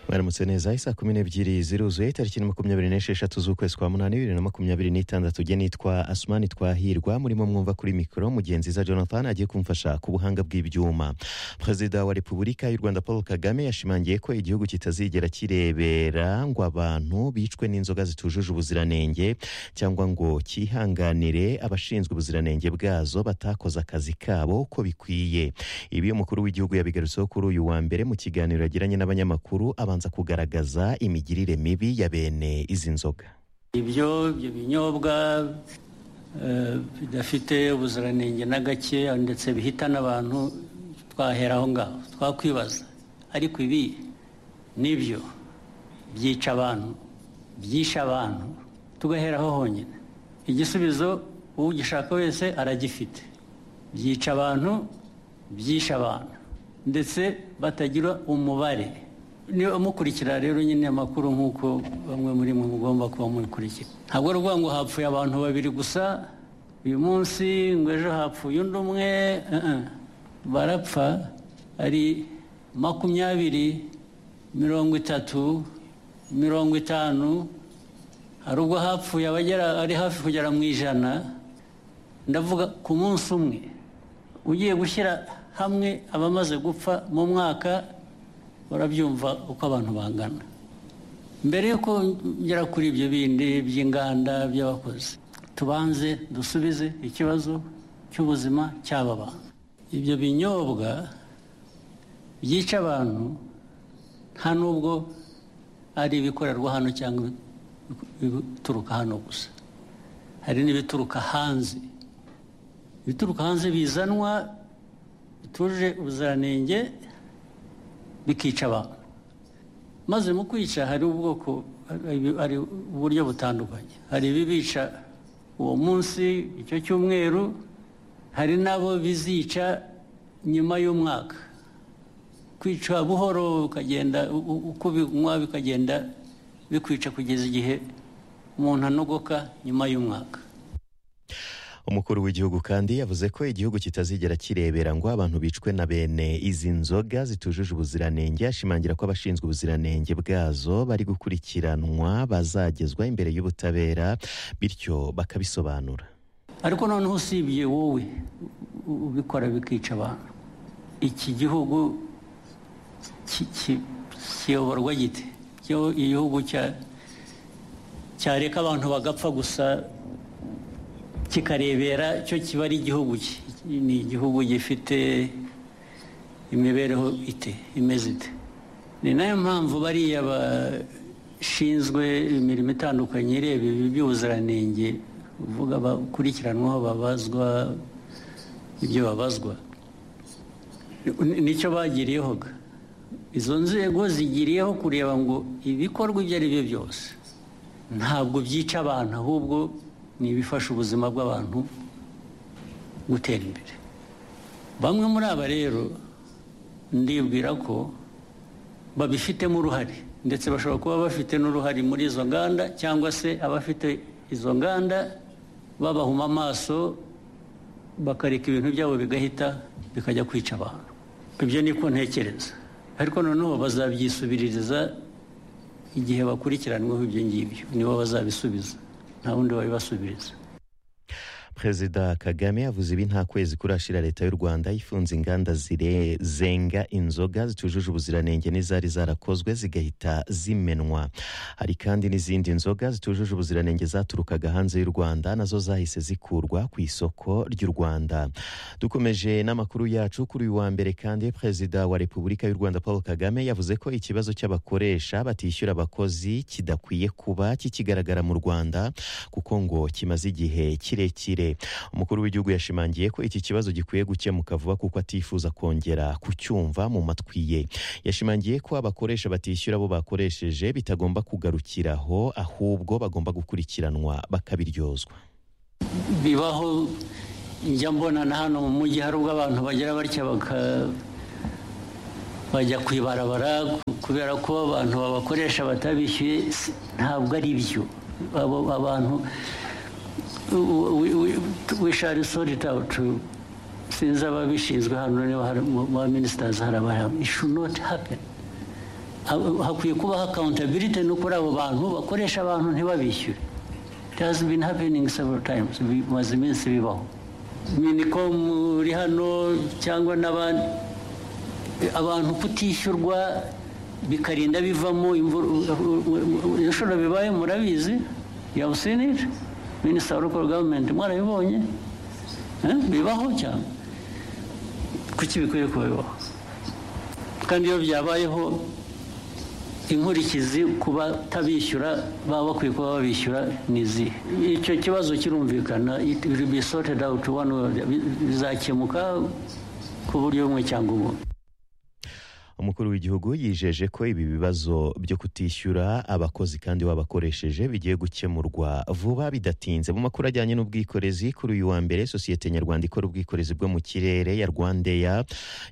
mwaramutse neza isaa kumi n'ebyiri ziruzuye tariki makumyabiri n'esheshatu z'ukwezi kwa munani bibiri na makumyabiri n'itandatu jye nitwa asumani twahirwa murimo mwumva kuri mikoro mugenzi za jonathan agiye kumfasha ku buhanga bw'ibyuma perezida wa repubulika y'u rwanda paul kagame yashimangiye ko igihugu kitazigera kirebera ngo abantu bicwe n'inzoga zitujuje ubuziranenge cyangwa ngo cyihanganire abashinzwe ubuziranenge bwazo batakoze akazi kabo uko bikwiye ibi umukuru w'igihugu yabigarutseho kuri uyu wa mbere mu kiganiro yagiranye n'abanyamakuru abanza kugaragaza imigirire mibi ya bene izi nzoga ibyo ibyo binyobwa eh, bidafite ubuziranenge na gake ndetse bihitana abantu twahera aho ngaho twakwibaza ariko ibi nibyo byica abantu byishe abantu tugahera aho honyine igisubizo ugishaka wese aragifite byica abantu byishe abantu ndetse batagira umubare niba mukurikira rero nyine amakuru nk'uko bamwe muri mwe mugomba kuba mubikurikira ntabwo ari ukuvuga ngo hapfuye abantu babiri gusa uyu munsi ngo ejo hapfuye undi umwe eh, eh. barapfa ari makumyabiri mirongo itatu mirongo itanu hari ubwo hapfuye abagera ari hafi kugera mu ijana ndavuga ku munsi umwe ugiye gushyira hamwe abamaze gupfa mu mwaka urabyumva uko abantu bangana mbere yuko ngera kuri ibyo bindi by'inganda by'abakozi tubanze dusubize ikibazo cy'ubuzima cy'aba bantu ibyo binyobwa byica abantu nta n'ubwo ari ibikorerwa hano cyangwa ibituruka hano gusa hari n'ibituruka hanze ibituruka hanze bizanwa bituje ubuziranenge bikica abantu maze mu kwica hari ubwoko hari uburyo butandukanye hari ibibica uwo munsi icyo cyumweru hari n'abo bizica nyuma y'umwaka kwica buhoro ukagenda uko binywa bikagenda bikwica kugeza igihe umuntu anogoka nyuma y'umwaka umukuru w'igihugu kandi yavuze ko igihugu kitazigera kirebera ngo abantu bicwe na bene izi nzoga zitujuje ubuziranenge ashimangira ko abashinzwe ubuziranenge bwazo bari gukurikiranwa bazagezwa imbere y'ubutabera bityo bakabisobanura ariko noneho usibye wowe ubikora bikica abantu iki gihugu ki- ki- kiyoborwa gite Kiyo- igihugu cya- cyareka abantu bagapfa gusa kikarebera cyo kiba ari igihugu ki ni igihugu gifite imibereho ite imeze ite ni nayo mpamvu bariya bashinzwe imirimo itandukanye ireba ibi by'ubuziranenge uvuga bakurikiranwaho babazwa ibyo babazwa Ni- nicyo bagiriyeho ga. izo nzego zigiriyeho kureba ngo ibikorwa ibyo ari byo byose ntabwo byica abantu ahubwo ni ibifasha ubuzima bw'abantu gutera imbere bamwe muri aba rero ndibwira ko babifitemo uruhare ndetse bashobora kuba bafite n'uruhare muri izo nganda cyangwa se abafite izo nganda babahuma amaso bakareka ibintu byabo bigahita bikajya kwica abantu ibyo niko ntekereza ariko noneho bazabyisubiririza igihe bakurikiranweho ibyo ngibyo nibo bazabisubiza nta wundi babibasubiriza perezida kagame yavuze ibi nta kwezi kurashira leta y'u rwanda ifunze inganda zire- zenga inzoga zitujuje ubuziranenge n'izari zarakozwe zigahita zimenwa hari kandi n'izindi nzoga zitujuje ubuziranenge zaturukaga hanze y'u rwanda nazo zahise zikurwa ku isoko ry'u rwanda dukomeje n'amakuru yacu kuri uyu wa mbere kandi perezida wa repubulika y'u rwanda paul kagame yavuze ko ikibazo cy'abakoresha batishyura abakozi kidakwiye kuba kikigaragara mu rwanda kuko ngo kimaze igihe kirekire umukuru w'igihugu yashimangiye ko iki kibazo gikwiye gukemuka vuba kuko atifuza kongera kucyumva mu matwi ye yashimangiye ko abakoresha batishyura abo bakoresheje bitagomba kugarukiraho ahubwo bagomba gukurikiranwa bakabiryozwa bibaho njya mbona na hano mu mujyi hari ubwo abantu bagira batya baka- bajya ku ibarabara kubera ko abantu babakoresha batabishyuye si- ntabwo ari byo abo abantu wishari sori tawutu sinzi ababishinzwe hano niba hari mu ba minisitazi hari abahari ishu noti hapeni hakwiye kubaho accountability no kuri abo bantu bakoresha abantu ntibabishyure it has been happening several times bimaze iminsi bibaho minicom uri hano cyangwa n'abandi abantu kutishyurwa bikarinda bivamo ibishoro bibaye murabizi yabusinije minisita wa local government mwarabibonye bibaho cyane kuki bikwiye kubibaho kandi iyo byabayeho inkurikizi ku batabishyura baba bakwiye kuba babishyura ni izihe icyo kibazo kirumvikana bisorted out one bizakemuka ku buryo bumwe cyangwa ubundi umukuru w'igihugu yijeje ko ibi bibazo byo kutishyura abakozi kandi babakoresheje bigiye gukemurwa vuba bidatinze mu makuru ajyanye n'ubwikorezi kuri uyu wa mbere sosiyete nyarwanda ikora ubwikorezi bwo mu kirere ya rwandeya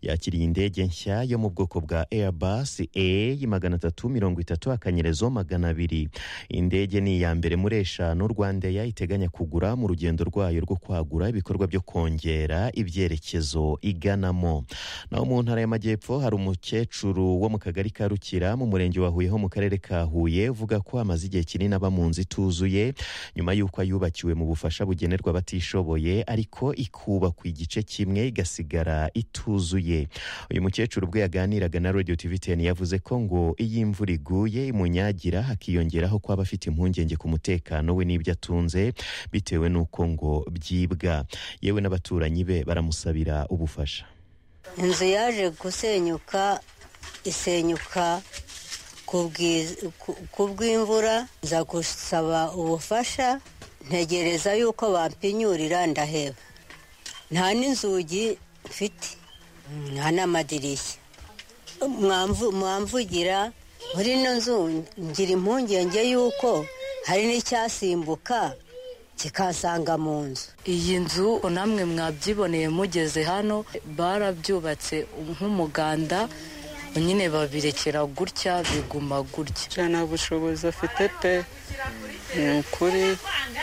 yakiriye indege nshya yo mu bwoko bwa airbus a magana atatu mirongo itatu akanyerezo magana abiri indege ni iya mbere muri eshanu rwandeya iteganya kugura mu rugendo rwayo rwo kwagura ibikorwa byo kongera ibyerekezo iganamo naho mu ntara y'amajyepfo hari umuke umukecuru wo mu kagari ka rukira mu murenge wa huye ho mu karere ka huye uvuga ko amaze igihe kinini aba mu nzu ituzuye nyuma y'uko ayubakiwe mu bufasha bugenerwa abatishoboye ariko ikubakwa igice kimwe igasigara ituzuye uyu mukecuru ubwo yaganiraga na radiyo tiviteni yavuze ko ngo iyo imvura iguye imunyagira hakiyongeraho ko aba afite impungenge ku mutekano we n'ibyo atunze bitewe n'uko ngo byibwa yewe n'abaturanyi be baramusabira ubufasha inzu yaje gusenyuka isenyuka ku bw'imvura nza gusaba ubufasha ntegereza yuko bampinyurira ndaheba nta n'inzugi mfite nta n'amadirishya mwamvugira muri ino nzu ngira impungenge yuko hari n'icyasimbuka kikasanga mu nzu iyi nzu namwe mwabyiboneye mugeze hano barabyubatse nk'umuganda nyine babirekera gutya biguma gutya nta bushobozi afite pe ni ukuri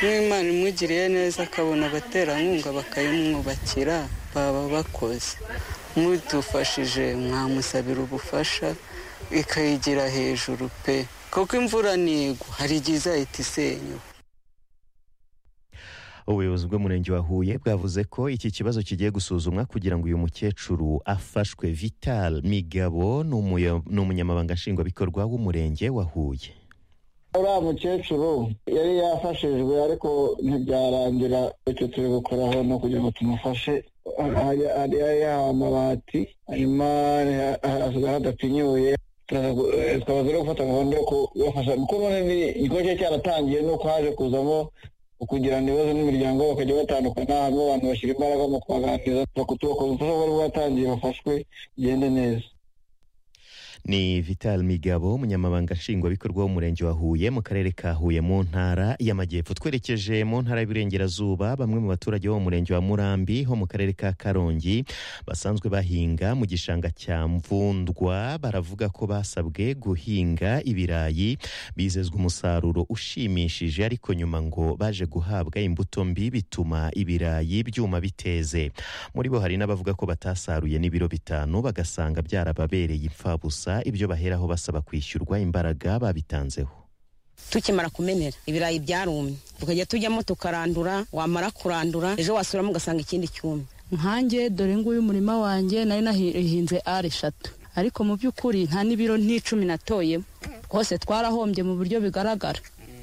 n'imana imugiriye neza akabona abaterankunga bakayimwubakira baba bakoze mudufashije mwamusabira ubufasha ikayigira hejuru pe kuko imvura ntigwa hari igihe izahita isenyuka ubuyobozi bw'umurenge wa huye bwavuze ko iki kibazo kigiye gusuzumwa kugira ngo uyu mukecuru afashwe vital migabo ni umunyamabanga nshingwabikorwa w'umurenge wa huye uriya mukecuru yari yafashijwe ariko ntibyarangira icyo turi gukoraho no kugira ngo tumufashe hari amabati hanyuma hasigaye hadapfinyuye tukaba turi gufata gahunda yo kubafasha kuko none igikorwa cye cyaratangiye nuko haje kuzamo kugirana ibibazo n'imiryango bakajya batandukana harimo abantu bashyira imbaraga mu kubaganiriza bakutubakoza ubufasha bwari bwatangiye bafashwe bigende neza ni vital migabo umunyamabanga nshingwabikorwa w'umurenge wa huye mu karere ka huye mu ntara y'amajyepfo twerekeje mu ntara y'uburengerazuba bamwe mu baturage bo mu murenge wa murambi ho mu karere ka karongi basanzwe bahinga mu gishanga cya mvundwa baravuga ko basabwe guhinga ibirayi bizezwa umusaruro ushimishije ariko nyuma ngo baje guhabwa imbuto mbi bituma ibirayi byuma biteze muri bo hari n'abavuga ko batasaruye n'ibiro bitanu bagasanga byarababereye imfabusa ibyo baheraho basaba kwishyurwa imbaraga babitanzeho tukimara kumenera ibirayi byarumye tukajya tujyamo tukarandura wamara kurandura ejo wasubiramo ugasanga ikindi cyumye nkange dore nguyu umurima wanjye nari nahinze ari eshatu ariko mu by'ukuri nta n'ibiro n'icumi natoyemo twose twarahombye mu buryo bigaragara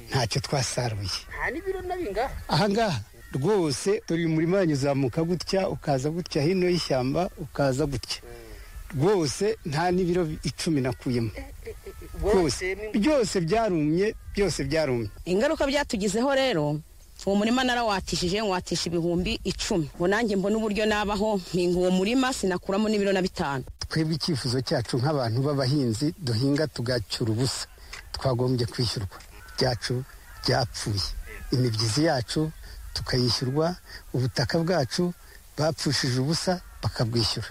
ntacyo twasaruye nta n'ibiro n'abingaha ahangaha rwose dore uyu murima wanyu uzamuka gutya ukaza gutya hino y'ishyamba ukaza gutya rwose nta n'ibiro icumi nakuyemo rwose byose byarumye byose byarumye ingaruka byatugizeho rero uwo murima narawatishije nwatisha ibihumbi icumi ngo nanjye mbona uburyo nabaho mpinga uwo murima sinakuramo n'ibiro na bitanu twebwe icyifuzo cyacu nk'abantu b'abahinzi duhinga tugacyura ubusa twagombye kwishyurwa byacu byapfuye imibyizi yacu tukayishyurwa ubutaka bwacu bapfushije ubusa bakabwishyura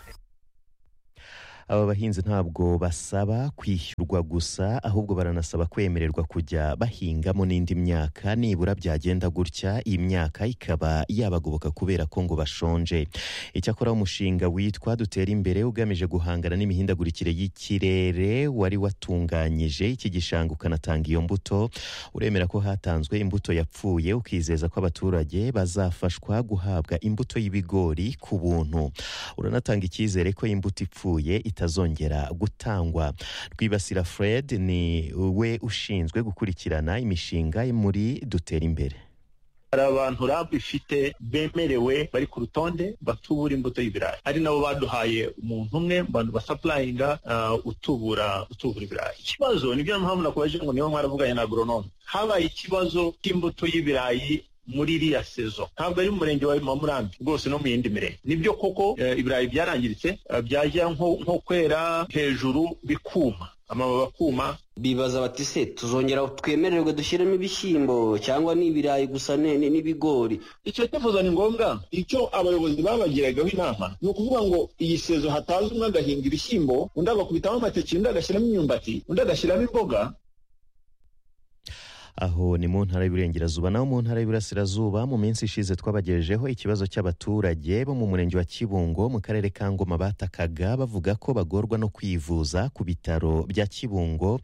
aba bahinzi ntabwo basaba kwishyurwa gusa ahubwo baranasaba kwemererwa kujya bahingamo n'indi myaka nibura byagenda gutya iyi myaka ikaba yabagoboka kubera ko ngo bashonje icyakora umushinga witwa dutera imbere ugamije guhangana n'imihindagurikire y'ikirere wari watunganyije iki gishanga ukanatanga iyo mbuto uremera ko hatanzwe imbuto yapfuye ukizeza ko abaturage bazafashwa guhabwa imbuto y'ibigori ku buntu uranatanga icyizere ko imbuto ipfuye itazongera gutangwa rwibasira fred ni we ushinzwe gukurikirana imishinga muri dutera imbere hari abantu rabu ifite bemerewe bari ku rutonde batubura imbuto y'ibirayi ari nabo baduhaye umuntu umwe mu bantu basapurayinga ah, utubura utubura ibirayi ikibazo nibyo mpamvu nakubaje ngo niba mwaravuganye na agoronome habaye ikibazo cy'imbuto y'ibirayi muri iriya sezo ntabwo ari mu murenge wa mamurambi rwose no mu yindi mirenge nibyo koko eh, ibirayi byarangiritse eh, byajya nko nko kwera hejuru bikuma amababi akuma bibaza bati se tuzongera twemererwe dushyiremo ibishyimbo cyangwa n'ibirayi gusa ne- ne- n'ibigori icyo cyifuzo ni ngombwa icyo abayobozi babagiragaho inama ni ukuvuga ngo iyi sezo hataza umwe agahinga ibishyimbo undi agakubitamo amateke undi agashyiramo imyumbati undi agashyiramo imboga aho ni mu ntara y'uburengerazuba naho mu ntara y'uburasirazuba mu minsi ishize twabagejejeho ikibazo cy'abaturage bo mu murenge wa kibungo mu karere ka ngoma batakaga bavuga ko bagorwa no kwivuza ku bitaro bya kibungo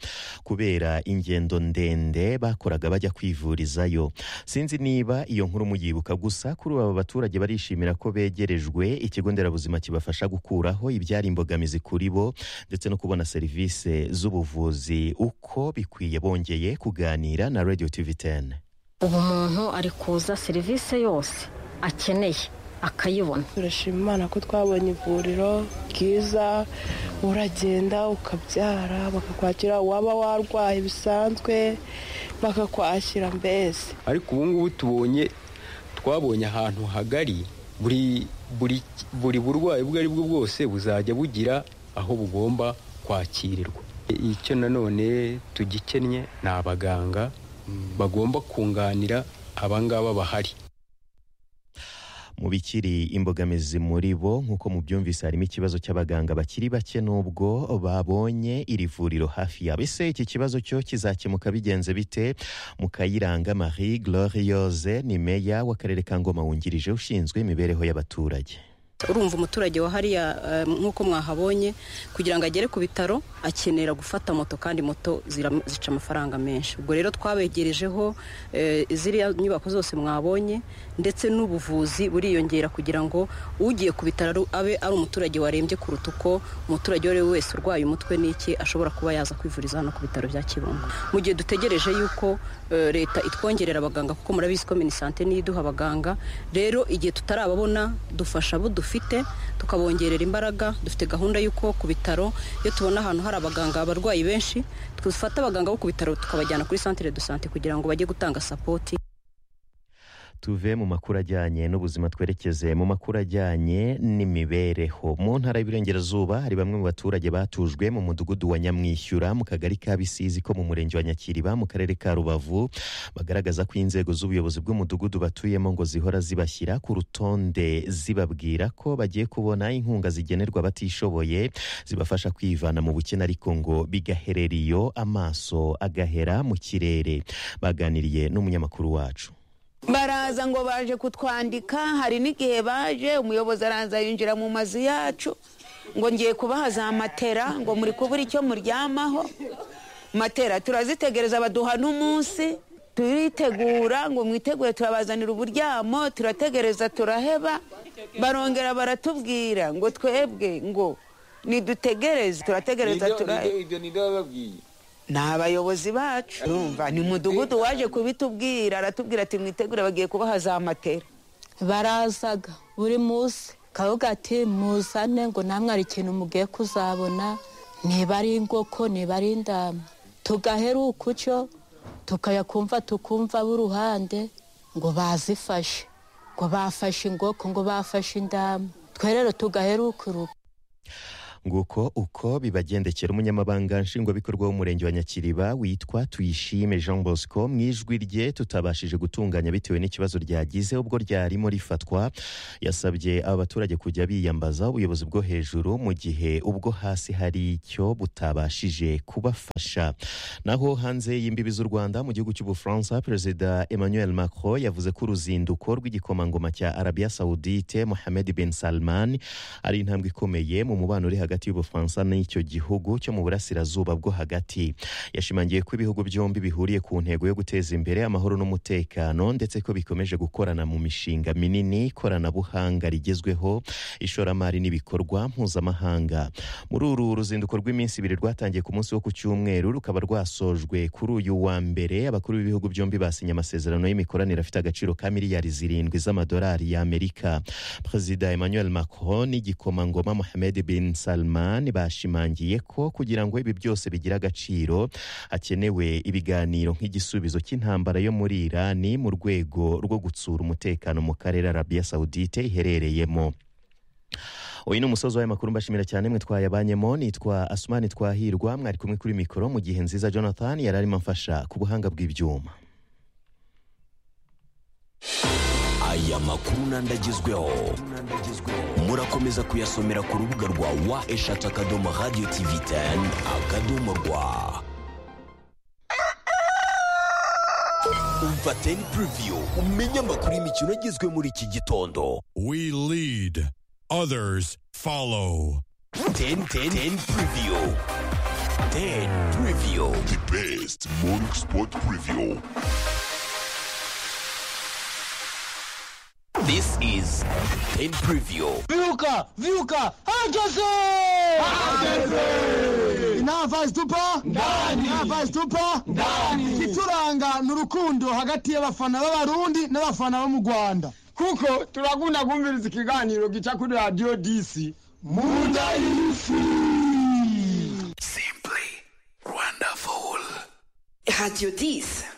kubera ingendo ndende bakoraga bajya kwivurizayo sinzi niba iyo nkuru muyibuka gusa kuri ubu aba baturage barishimira ko begerejwe ikigo nderabuzima kibafasha gukuraho ibyari imbogamizi kuri bo ndetse no kubona serivisi z'ubuvuzi uko bikwiye bongeye kuganira na radio tv 10 ubu umuntu ari kuza serivisi yose akeneye akayibona turashima imana ko twabonye ivuriro ryiza uragenda ukabyara bakakwakira waba warwaye bisanzwe bakakwakira mbese ariko ubu ngubu tubonye twabonye ahantu hagari buri buri buri burwayi ubwo ari bwo bwose buzajya bugira aho bugomba kwakirirwa icyo nanone tugikennye ni abaganga bagomba kunganira abangaba bahari mu bikiri imbogamizi muri bo nk'uko mubyumvise harimo ikibazo cy'abaganga bakiri bake n'ubwo babonye iri vuriro hafi yabo ese iki kibazo cyo kizakemuka bigenze bite mukayiranga marie glorieuse ni meya w'akarere ka ngoma wungirije ushinzwe imibereho y'abaturage urumva umuturage wa hariya eh, nk'uko mwahabonye kugira ngo agere ku bitaro akenera gufata moto kandi moto zira- zica amafaranga menshi ubwo rero twabegerejeho eh, ziriya nyubako zose mwabonye ndetse n'ubuvuzi buriyongera kugira ngo ugiye ku bitaro abe ari umuturage warembye kuruta uko umuturage uwo ari we wese urwaye umutwe n'iki ashobora kuba yaza kwivuriza hano ku bitaro bya kibungo mu gihe dutegereje yuko eh, leta itwongerera abaganga kuko murabizi ko minisante niyo iduha abaganga rero igihe tutarababona dufasha abo dufite tukabongerera imbaraga dufite gahunda y'uko ku bitaro iyo tubona ahantu hari abaganga abarwayi benshi dufata abaganga bo ku bitaro tukabajyana kuri santire do sante kugira ngo bajye gutanga sapoti tuve mu makuru ajyanye n'ubuzima twerekeze mu makuru ajyanye n'imibereho mu ntara y'uburengerazuba hari bamwe mu baturage batujwe mu mudugudu wa nyamwishyura mu kagari ka bisizi ko mu murenge wa nyakiriba mu karere ka rubavu bagaragaza ko inzego z'ubuyobozi bw'umudugudu batuyemo ngo zihora zibashyira ku rutonde zibabwira ko bagiye kubona inkunga zigenerwa abatishoboye zibafasha kwivana mu bukene ariko ngo bigaherera iyo amaso agahera mu kirere baganiriye n'umunyamakuru wacu baraza ngo baje kutwandika hari n'igihe baje umuyobozi araza yinjira mu mazu yacu ngo ngiye kubaha za matera ngo muri kubura icyo muryamaho matera turazitegereza baduha n'umunsi turitegura ngo mwitegure turabazanira uburyamo turategereza turaheba barongera baratubwira ngo twebwe ngo nidutegereze turategereza turaheba ibyo ninde wababwiye ni abayobozi bacu urumva ni mudugudu waje kubitubwira aratubwira ati mwitegure bagiye kubaha za matera barazaga buri munsi kavuga ati muzane ngo namwe hari ikintu mugiye kuzabona niba ari ingoko niba ari indama tugahera ukucyo tukayakumva tukumva b'uruhande ngo bazifashe ngo bafashe ingoko ngo bafashe indama twe rero tugahera ukuruka nguko uko bibagendekera umunyamabanga nshingwabikorwa w'umurenge wa nyakiriba witwa tuyishime jean bosco mu ijwi rye tutabashije gutunganya bitewe n'ikibazo ryagize ubwo ryarimo rifatwa yasabye abaturage kujya biyambaza ubuyobozi bwo hejuru mu gihe ubwo hasi hari icyo butabashije kubafasha naho hanze y'imbibi z'u rwanda mu gihugu cy'ubufaransa perezida emmanuel macron yavuze ko uruzinduko rw'igikomangoma cya arabiya sawudite mohamed bin salman ari intambwe ikomeye mu mubano uri hagati y'ubufaransa n'icyo gihugu cyo mu burasirazuba bwo hagati yashimangiye ko ibihugu byombi bihuriye ku ntego yo guteza imbere amahoro n'umutekano ndetse ko bikomeje gukorana mu mishinga minini ikoranabuhanga rigezweho ishoramari n'ibikorwa mpuzamahanga muri uru ruzinduko rw'iminsi ibiri rwatangiye ku munsi wo ku cyumweru rukaba rwasojwe kuri uyu wa mbere abakuru b'ibihugu byombi basinye amasezerano y'imikoranire afite agaciro ka miliyari zirindwi z'amadolari y'amerika perezida emmanuel macron n'igikomangoma mohamed bin salman bashimangiye ko kugira ngo ibi byose bigire agaciro hakenewe ibiganiro nk'igisubizo cy'intambara yo muri irani mu rwego rwo gutsura umutekano mu karere arabiya sawudite iherereyemo uyu ni umusozi w'amakuru mbashimira cyane mwe twayabanyemo nitwa asumani twahirwa mwari kumwe kuri mikoro mu gihe nziza jonathan yari arimo amfasha ku buhanga bw'ibyuma aya makuru n'andagezweho murakomeza kuyasomera ku rubuga rwa wa eshatu akadomo radiyo tivi teni akadomo rwa umva teni puriviyu umenye amakuru y'imikino agezwe muri iki gitondo We lead, others follow. teni teni teni puriviyu teni puriviyu the best morning sport preview this is ten preview Viuka! Viuka! Herkese! Navazi tupa ndani Navazi tupa ndani ituranga ni urukundo hagati y'abafana b'abarundi n'abafana bo mu Rwanda kuko turakunda kumviriza ikiganiro gica kuri radio DC munda y'isi Radio 10